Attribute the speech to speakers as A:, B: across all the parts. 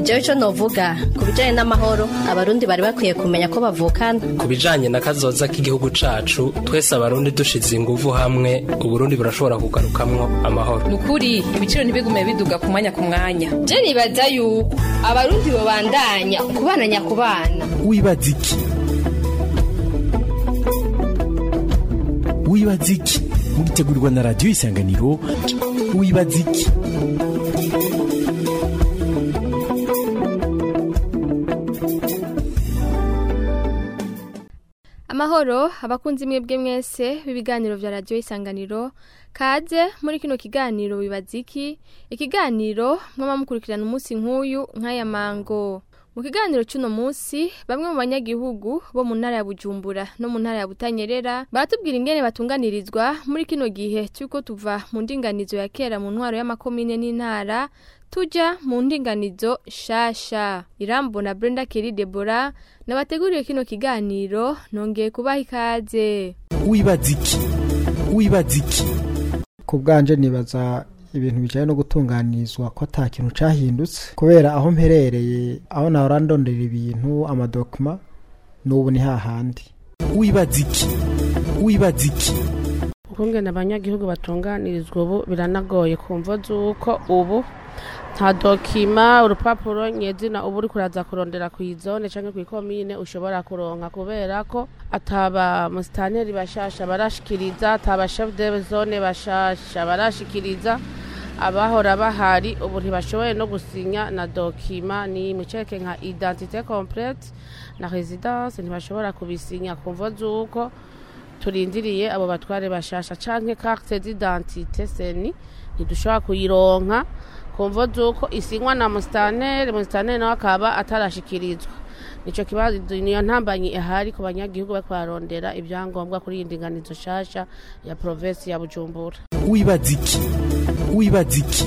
A: jewe ico novuga ku bijanye n'amahoro abarundi bari bakwiye kumenya ko bavukana
B: ku bijanye na kazoza k'igihugu cacu twese abarundi dushize inguvu hamwe uburundi burashobora kugarukamwo amahoro
C: nukuri ibiciro ntibigume biduga ku mwanya ku mwanya
D: je nibaza yuko abarundi bobandanya kubana nyakubana
E: wibaza iki wibaza iki mugitegurirwa na radiyo isanganiro wibaza iki
F: amahoro abakunzi mwebwe mwese b'ibiganiro vya radiyo isanganiro kaze muri kino kiganiro wibaza iki ikiganiro mwaba mukurikirana umunsi nk'uyu nk'aya mango mu kiganiro cy'uno munsi bamwe mu banyagihugu bo mu ntara ya bujumbura no mu ntara ya butanyerera baratubwira ingene batunganirizwa muri kino gihe cy'uko tuva mu ndinganizo ya kera mu ntwaro y'amakomine n'intara tuja mu ndinganizo shasha irambo na brenda keri debora nabateguriye kino kiganiro nongeye kubaha ikaze
E: wibaza iki wibaza iki
G: ku bwanje nibaza ibintu bijanye no gutunganirizwa ko ata kintu cahindutse kubera aho mperereye aho nahora ndondera ibintu amadokima n'ubu ni hahandi
E: wibaza iki wibaza iki
H: ukungene abanyagihugu batunganirizwa ubu biranagoye kumva z'uko ubu nta dokima urupapuro nyezina ubu uri kuraza kurondera ku izone canke ku ikomine ushobora kuronka kubera ko ataba musitaneri bashasha barashikiriza ataba chef de zone bashasha barashikiriza abahora bahari ubu ntibashoboye no gusinya na dokima ni muceke nka identité complète na residence ntibashobora kubisinya kumva z'uko turindiriye abo batware bashasha canke carte d'identité seni ntidushobora kuyironka kumva z'uko isinywa na musitaneri musitaneri nawe akaba atarashikirizwa nico kibazo niyo ntambanyi ihari ku banyagihugu bariko bararondera ibyangombwa kuri iyi ndinganizo nshasha ya provinsi ya bujumbura
E: wibaza iki wibaza iki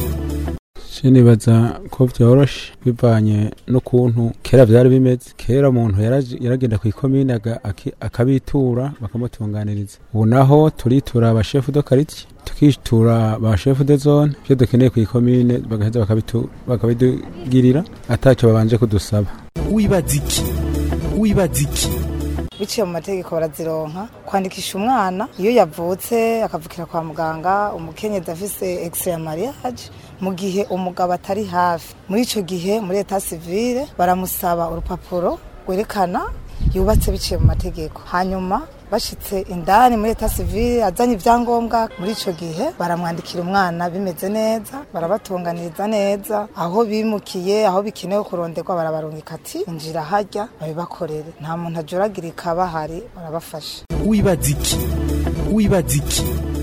I: nibaza ko byoroshe bivanye n'ukuntu kera byari bimeze kera umuntu yaragenda ku ikomine akabitura bakamutunganiriza ubu naho turitura abashefu do kariti tukitura ba shefu de zone ibyo dukeneye ku ikomine bagaheza bakabitugirira atacyo babanje kudusaba
E: wibaza iki wibaza iki
J: biciye mu mategeko barazironka kwandikisha umwana iyo yavutse akavukira kwa muganga umukenyezi afise extra ya mariage mu gihe umugabo atari hafi muri ico gihe muri eta civile baramusaba urupapuro rwerekana yubatse biciye mu mategeko hanyuma bashitse indani muri eta civile azanye ivyangombwa muri ico gihe baramwandikira umwana bimeze neza barabatunganiriza neza aho bimukiye aho bikenewe kuronderwa barabarungika ati injira harya babibakorere nta muntu ajuragirika bahari barabafasha
E: wibaza iki wibaza iki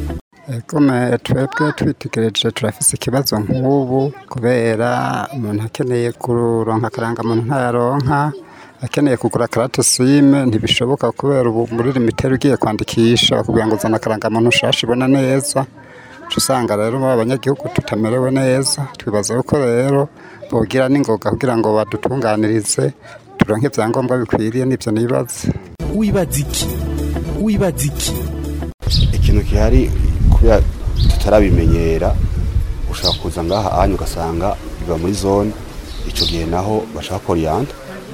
K: Egome twebwe twitegereje turafise ikibazo nk'ubu kubera umuntu akeneye kuronka akarangamuntu ntayaronka akeneye kugura karate sime ntibishoboka kubera ubu muri limiteri ugiye kwandikisha bakubwira ngo uzana akarangamuntu ushasha ibona neza usanga rero abanyagihugu tutamerewe neza twibaza yuko rero bogira n'ingoga kugira ngo badutunganirize turonke ibyangombwa bikwiriye n'ibyo nibaza
E: wibaza iki wibaza iki
L: ikintu gihari kubera tutarabimenyera ushobora kuza ngaha ahandi ugasanga biba muri zone icyo gihe naho bashaka koriyanda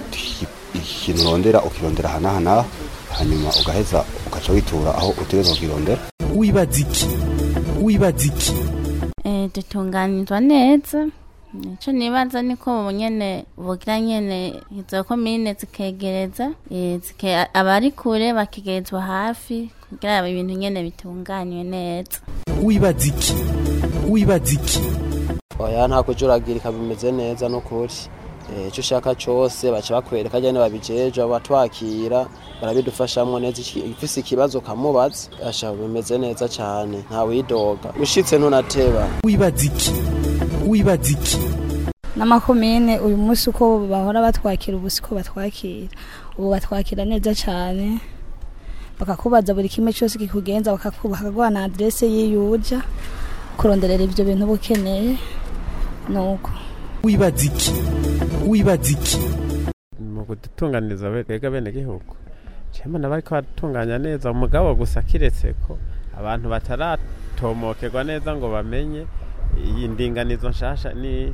L: ikintu urondera ukirondera aha n'aha n'aha hanyuma ugaheza ugaca witura aho utegereza kukirondera
E: wibaza iki wibaza iki
M: dutunganizwa neza icyo nibaza ni ko nyine bugira nyine izo komine zikegereza abari kure bakegerezwa hafi kugira ibintu nyine bitunganywe neza
E: wibaza iki wibaza iki
N: oya nta kujuragirika bimeze neza n'ukuri icyo ushaka cyose baca bakwereka nyine babijeje batwakira barabidufashamo neza ifise ikibazo ukamubaza asha bimeze neza cyane nta widoga ushitse ntunateba
E: wibaza iki wibaza iki
O: n'amakomine uyu munsi uko bahora batwakira ubu siko batwakira ubu batwakira neza cyane bakakubaza buri kimwe cyose kikugenza bakaguha na aderese y'iyuja kuronderera ibyo bintu uba ukeneye ni uko
E: wibaza iki wibaza iki
I: mu kudutunganiriza bega bene gihugu cyema nabari ko batunganya neza umugabo gusa kiretse ko abantu bataratomokerwa neza ngo bamenye iyi ndinganizo nshasha ni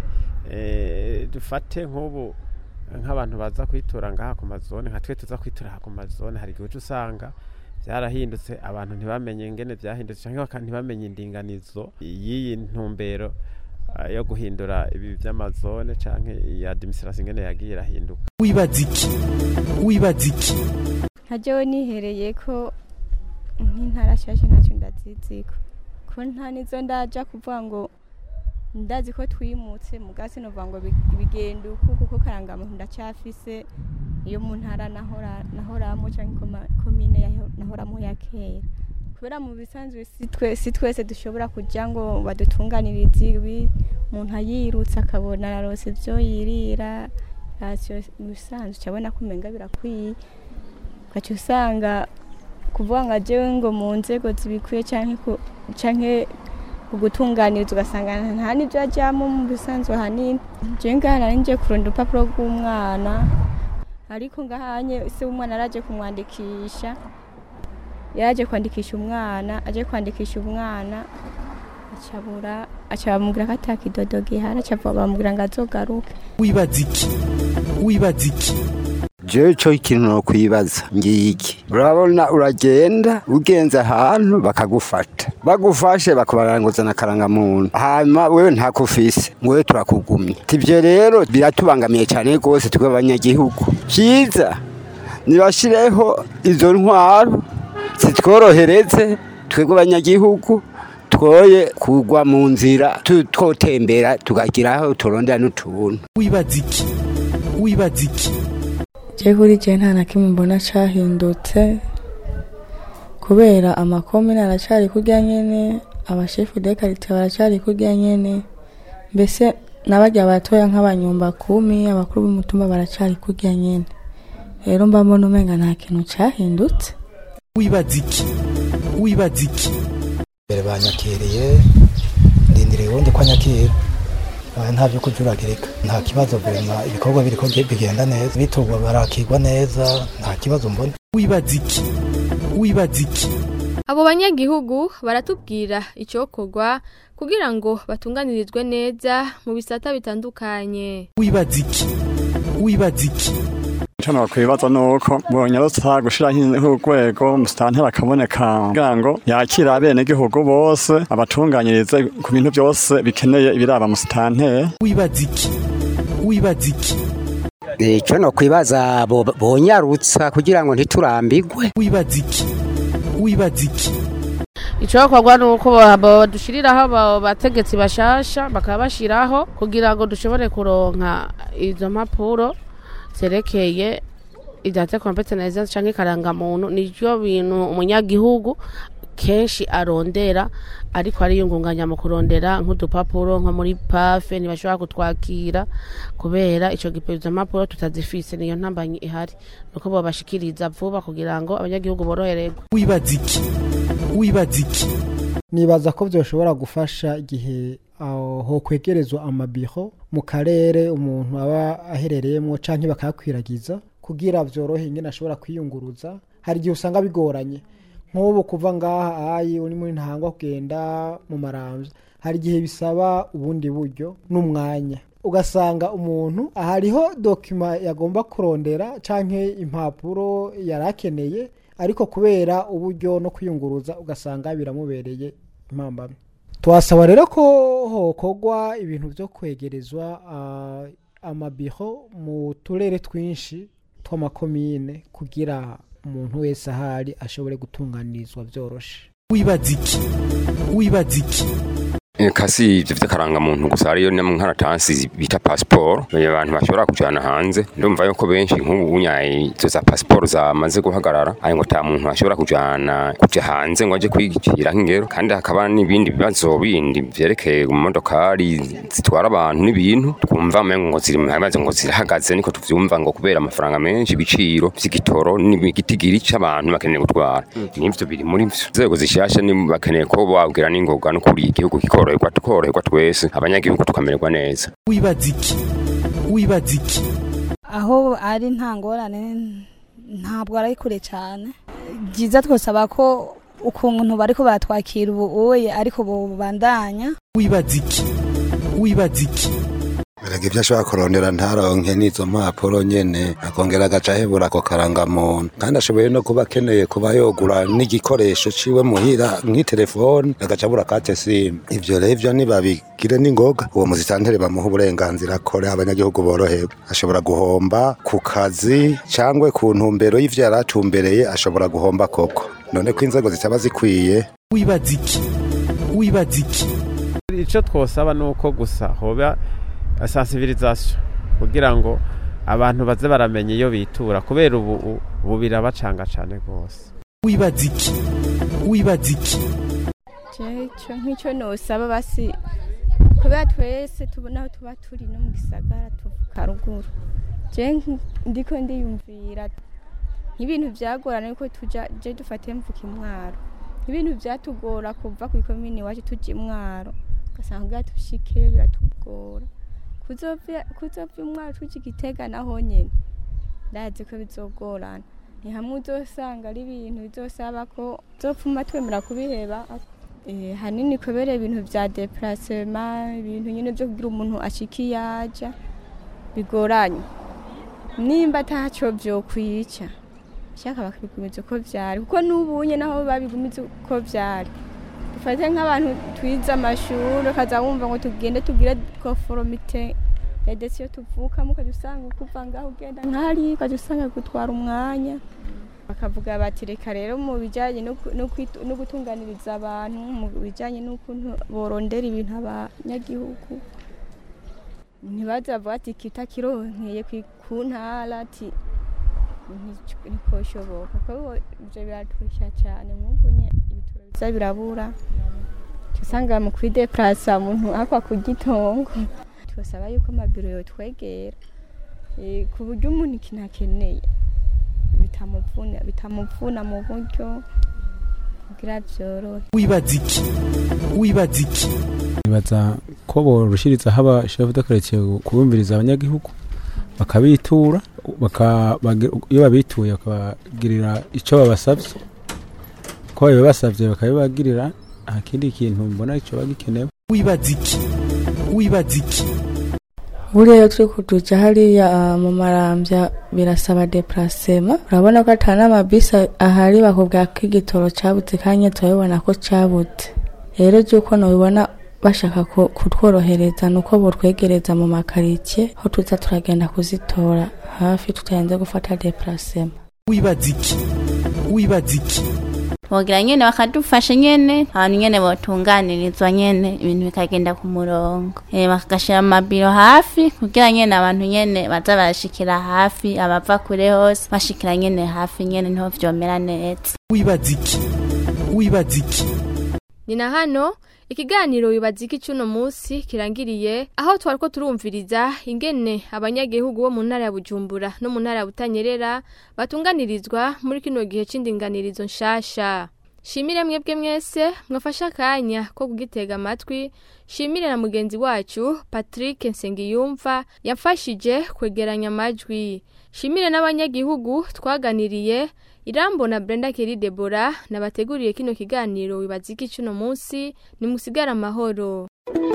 P: Eh, dufate nk'ubu nk'abantu baza kwitura ngaha ku mazone nka twe tuza kwitura aha ku mazone hari igihe uca usanga byarahindutse abantu ntibamenye ingene byahindutse cyangwa baka- ntibamenye indinganizo y'iyi ntumbero ah, yo guhindura ibi by'amazone cyangwa iyi administration ingene yagiye irahinduka
E: wibaza iki wibaza iki
Q: ntajyaho nihereye ko nk'intara nshyashya ntacyo ndaziziko ko nta nizo ndaja kuvuga ngo ndazi ko twimutse mu gasi novuga ngo bi- bigenda uku kuko karangamuntu ndacyafise iyo mu ntara nahora nahoramo cyangwa ikoma- komine yaho- nahoramo ya kera kubera mu bisanzwe si twe- si twese dushobora kujya ngo badutunganirize ibi umuntu ayirutse akabona ararose ibyo yirira rasiyo mu bisanzwe cyabona ko umenga birakwiye ugaca usanga kuvuga ngo ajyewe ngo mu nzego zibikwiye cyangwa ku- canke kugutunganiriza ugasanga nta n'ibyo ajyamo mu bisanzwe ahanini njyewe ngaha nari ngiye kurunda urupapuro rw'umwana ariko ngahanye se w'umwana araje kumwandikisha yaraje kwandikisha umwana aje kwandikisha umwana acabura aca bamubwira ko atakidodo gihari aca bamubwira ngo azogaruke
E: wibaza iki wibaza iki
K: jewe co ikintu no kwibaza ngiki urabona uragenda ugenze ahantu bakagufata bagufashe bakubaranguza na karangamuntu hanyuma wewe ntakufise ngo wewe turakugumya ivyo rero biratubangamiye cyane rwose twe abanyagihugu cyiza nibashireho izo ntwaro zitworohereze twebwe abanyagihugu twoye kugwa mu nzira tu- twotembera tukagira aho turondera n'utuntu
E: wibaza iki wibaza iki
R: je kuri je nta na kimwe mbona cahindutse kubera amakomine aracari kurya nyene abashefu de karite baracari kurya nyene mbese n'abarya batoya nk'abanyumba kumi abakuru b'umutumba baracari kurya nyene rero mba mbona umenga nta kintu cahindutse
E: wibaza iki wibaza iki
S: mbere banyakiriye ndindiriye ubundi ko anyakira Ah, nta byo kujuragirika nta kibazo vema ibikorwa biriko bigenda neza biturwa barakirwa neza nta kibazo mbona
E: wibaza iki wibaza iki
F: abo banyagihugu baratubwira icyokorwa kugira ngo batunganirizwe neza mu bisata bitandukanye
E: wibaza iki wibaza iki
T: icyo nakwibaza ni uko bonyarutsa gushyiraho urwego umusitanteri akaboneka kugira ngo yakire abenegihugu bose abatunganyirize ku bintu byose bikeneye ibiraba musitanteri
E: wibaza iki wibaza iki
U: icyo no kwibaza bo- bonyarutsa kugira ngo ntiturambigwe
E: wibaza iki wibaza iki
H: icyokorwa ni uko ba- badushiriraho abo bategetsi bashasha bakaba bashyiraho kugira ngo dushobore kuronka izo mpapuro zerekeye idate kompeteneza cyangwa ikarangamuntu nibyo bintu umunyagihugu kenshi arondera ariko ariyungunganya mu kurondera nk'udupapuro nko muri pafe ntibashobora kutwakira kubera icyo gipe izo mpapuro tutazifise niyo ntambanyi ihari nuko babashikiriza vuba kugira ngo abanyagihugu borohererwe
E: wibaza iki wibaza iki
G: nibaza ko byoshobora gufasha igihe aho hokwegerezwa amabiro mu karere umuntu aba aherereyemo cyangwa bakayakwiragiza kugira byorohe ingene ashobora kwiyunguruza hari igihe usanga bigoranye nk'ubu kuva ngaha ayi uri muri ntangwa kugenda mu marambya hari igihe bisaba ubundi buryo n'umwanya ugasanga umuntu hariho dokima yagomba kurondera cyangwa impapuro yari akeneye ariko kubera uburyo no kwiyunguruza ugasanga biramubereye impambamye twasaba rero ko hokorwa ibintu byo kwegerezwa ah, amabiro mu turere twinshi tw'amakomine kugira umuntu wese ahari ashobore gutunganirizwa byoroshe
E: wibaza iki wibaza iki
V: Eh, kasi ivyo vy'akarangamuntu gusa hariyo n'inkaratasi bita pasiporo abantu bashobora kujana hanze ndumva yuko benshi nk'ubu unyaye izo za pasiporo zamaze guhagarara ari ngo ta muntu ashobora kujana kuja hanze ngo aje kwigikira nk'ingero kandi hakaba n'ibindi bibazo bindi vyerekeye mu modokari zitwara abantu n'ibintu twumva mengo ngo ziri maze ngo zirahagaze niko tuvyumva ngo kubera amafaranga menshi ibiciro vy'igitoro n'igitigiri c'abantu bakeneye gutwara n'ivyo biri muri vyo nzego zishasha ni bakeneye ko babwira n'ingoga no kuri igihugu kikoroherwa tukoroherwa twese abanyagihugu tukamererwa neza
E: wibaza iki wibaza iki
O: aho ari nta ngorane ntabwo ari kure cyane byiza twasaba ko ukuntu bariko baratwakira ubu uye ariko bubandanya
E: wibaza iki wibaza iki
A: Erega ivyo ashobora kurondera ntaronke n'izo mpapuro nyene akongera agaca ahebura ako karangamuntu kandi ashoboye no kuba akeneye kuba yogura n'igikoresho ciwe muhira nk'itelefone agaca abura kate simu ivyo rero ivyo nibabigire n'ingoga uwo muzitantere bamuha uburenganzira akore abanyagihugu borohewe ashobora guhomba ku kazi cangwe ku ntumbero y'ivyo yari atumbereye ashobora guhomba koko none ko inzego zitaba zikwiye
E: wibaza iki wibaza iki
P: icyo twosaba ni uko gusa hoba sensibilisation kugira ngo abantu baze baramenya iyo bitura kubera ubu u- ubu birabacanga cyane rwose
E: wibaza iki wibaza iki
Q: icyo nk'icyo nosaba basi kubera twese tubona aho tuba turi no mu gisagara tuvuka ruguru je nk- ndiko ndiyumvira nk'ibintu byagorana yuko tuja je dufate mvuka imwaro ibintu byatugora kuva ku ikomini iwacu tuja imwaro ugasanga kugira tushikeyo biratugora kuzova kuzova imwaro tuja igitega naho nyene ndazi ko bizogorana ni hamwe uzosanga ari ibintu bizosaba ko uzopfuma twemera kubiheba Eh, hanini kubera ibintu vya deplacement ibintu nyine byo kugira umuntu ashika iyo aja bigoranye nimba ataco vyokwica shaka bakabigumiza uko vyari kuko n'ubunye naho babigumiza uko vyari dufate nk'abantu twize amashuri ukaza wumva ngo tugende tugire conformité ya desi yo tuvukamo ukajya usanga kuva ngaho ugenda nk'ahari ukajya usanga gutwara umwanya bakavuga bati reka rero mu bijyanye no ku- no kwitu- no gutunganiriza abantu mu bijyanye n'ukuntu borondera ibintu abanyagihugu ntibaze bavuga ati kita kironkeye ku- ku ntara ati ntico- ntikoshoboka kuko ibyo biraturusha cyane nk'ubu nye ibitaro biza birabura Uca usanga mu kwideplasa umuntu akwa ku gitongo twasaba yuko amabiro yotwegera Eh, ku buryo umuntu ikintu akeneye bitamuvuna bitamuvuna mu buryo kugira byorohe
E: wibaza iki wibaza iki
I: nibaza ko borushirizaho abashefu dakaretiye kubumviriza abanyagihugu bakabitura baka- bagi- iyo babituye bakabagirira icyo babasabye ko babibasabye bakabibagirira nta kindi kintu mbona icyo bagikenewe
E: wibaza iki wibaza iki
R: buriya iyo turi kuduca hariya ah, mu marambya birasaba deplacement urabona ko atari n'amabisi ahari bakubwira ko igitoro cabutse kandi turabibona ko cabutse rero by'uko nubibona bashaka ku- kutworohereza ni uko botwegereza mu makaritsiye aho tuza turagenda kuzitora hafi tutarenze gufata deplacement
E: wibaza iki wibaza iki
M: bogira nyene bakadufasha nyene abantu nyene botunganirizwa nyene ibintu bikagenda ku murongo eh bakagashira amabiro hafi kugira nyene abantu nyene baza barashikira hafi abava kure hose bashikira nyene hafi nyene niho vyomera neza
E: wibaza iki wibaza iki
F: ni na hano ikiganiro wibaza iki cy'uno munsi kirangiriye aho twari ko turumviriza ingene abanyagihugu bo mu ntara ya bujumbura no mu ntara ya butanyerera batunganirizwa muri kino gihe c'indinganirizo nshasha shimire mwebwe mwese mwafashe akanya ko kugitega amatwi shimire na mugenzi wacu patrick nsengiyumva yamfashije kwegeranya amajwi shimire n'abanyagihugu twaganiriye irambo na brenda keri debora nabateguriye kino kiganiro wibaza iki cy'uno munsi nimusigare amahoro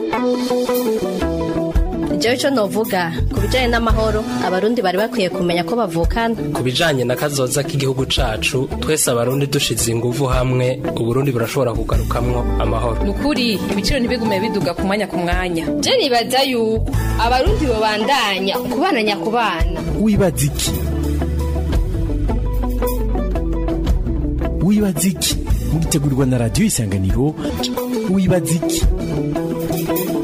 B: jewe icyo novuga ku bijyanye n'amahoro abarundi bari bakwiye kumenya ko bavukana
W: ku bijanye na kazoza k'igihugu cacu twese abarundi dushize inguvu hamwe uburundi burashobora kugarukamwo amahoro
C: ni ukuri ibiciro ntibigume biduga ku mwanya ku mwanya
D: je nibaza yuko abarundi babandanya kubana nyakubana
E: wibaza iki wibaza iki mugitegurirwa na radiyo isanganiro wibaza iki